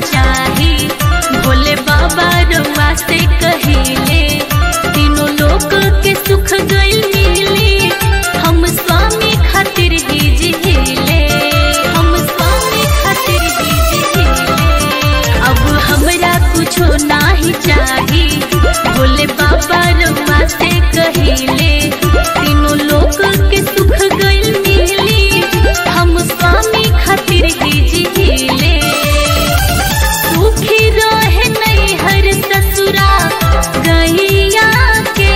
चाही भोले बाबा रउआ से कहिले तीनों लोक के सुख गइल मिली हम स्वामी खातिर ही जिहिले हम स्वामी खातिर ही जिहिले अब हमरा कुछो नाही चाही भोले बाबा रउआ से कहिले तीनों लोक के सुख गइल मिली हम स्वामी खातिर ही जिहिले सुखी रहे नैहर ससुरा गैया के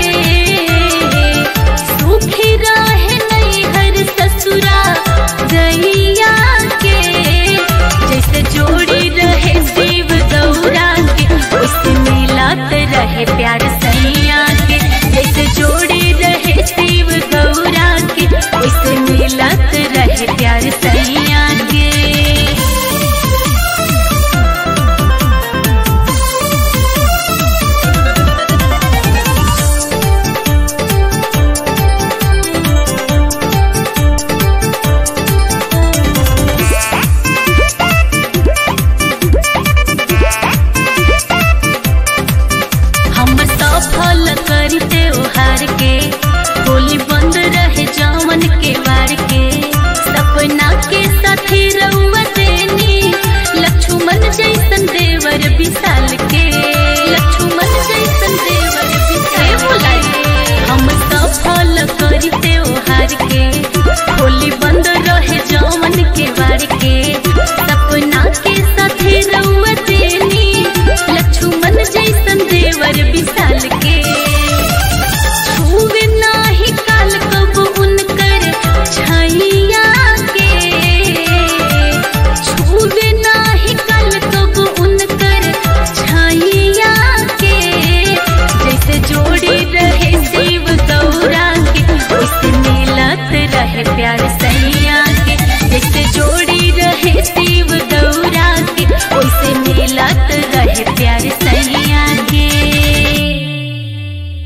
सुखी रहे नैहर ससुरा गैया के जैसे जोड़ी रहे शिव गौरा के उससे मिलत रहे प्यार सैया के जैसे जोड़ी रहे शिव गौरा के उससे मिलत रहे प्यार सैया के हम सफल करी त्योहार के होली बंद रहे जावन के वार के सपना के साथी रउआ देनी लक्ष्मण जैसन देवर विशाल के लक्ष्मण जैसन देवर विशाल हम सफल करी त्योहार के होली बंद रहे जावन के वार के सपना के साथी